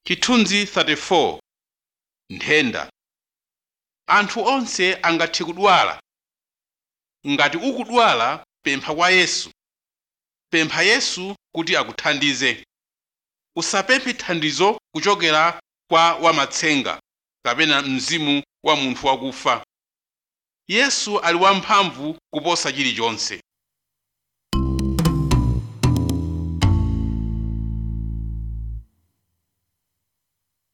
chithunzi 34 nthenda anthu onse angathe kudwala ngati ukudwala pempha kwa yesu pempha yesu kuti akuthandize usapemphe thandizo kuchokera kwa wamatsenga kapena mzimu wa munthu wakufa yesu ali wamphamvu kuposa chilichonse